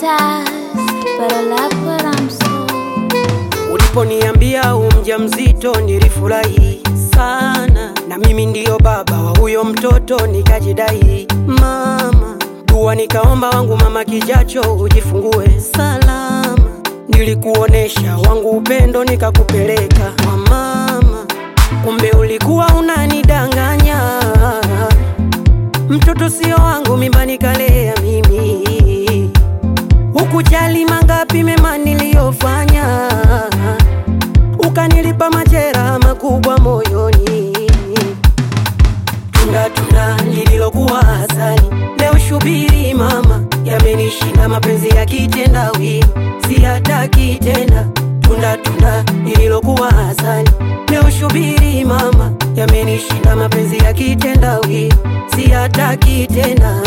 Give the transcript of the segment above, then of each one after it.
does, but I love what I'm so. Uliponiambia umja mzito nilifurahi sana, na mimi ndiyo baba wa huyo mtoto nikajidai. Mama dua nikaomba wangu mama kijacho ujifungue salama, nilikuonesha wangu upendo nikakupeleka kwa mama, kumbe ulikuwa unanidanganya. Mtoto sio wangu, mimba nikalea mimi Ukujali mangapi mema niliyofanya, ukanilipa majeraha makubwa moyoni. Tunda tunda lililokuwa asali, leo shubiri mama, yamenishinda mapenzi ya kitendawili, siyataki tena. Tunda tunda lililokuwa asali, leo shubiri mama, yamenishinda mapenzi ya kitendawili, siyataki tena.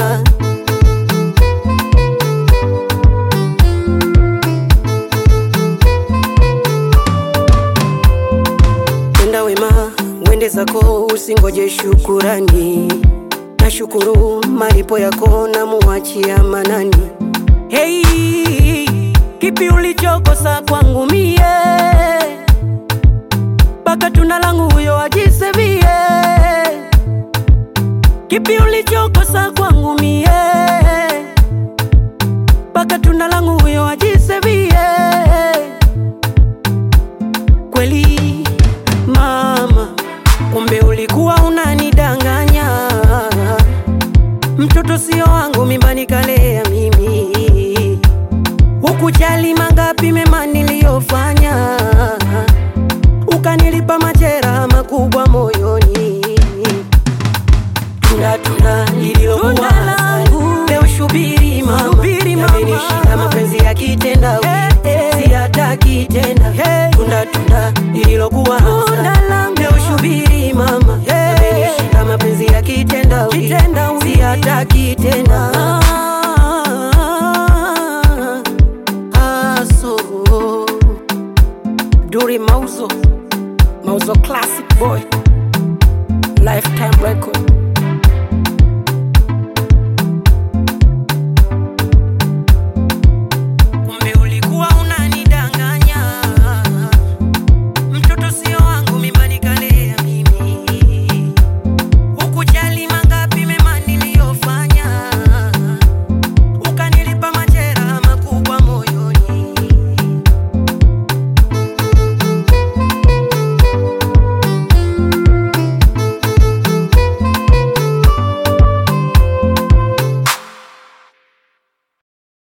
Tenda wema wende zako, usingoje shukurani. Nashukuru malipo yako na muachia manani. Hey, kipi ulichokosa kwangu mie? Mpaka tunda langu huyo ajisevie. Kipi ulichokosa kwangu mie? Mpaka tunda langu huyo ajisevie kweli mama, kumbe ulikuwa unanidanganya. Mtoto sio wangu, mimba nikalea mimi. Ukujali mangapi mema niliyofanya, ukanilipa majeraha makubwa moyoni. Tunda tunda lililokuwa Tunda asali, langu. leo shubiri mama, Shubiri mama. yamenishinda mapenzi ya kitendawili, Eh, eh. siyataki tena. Hey. Tunda tunda lililokuwa Tunda asali, langu. leo shubiri mama,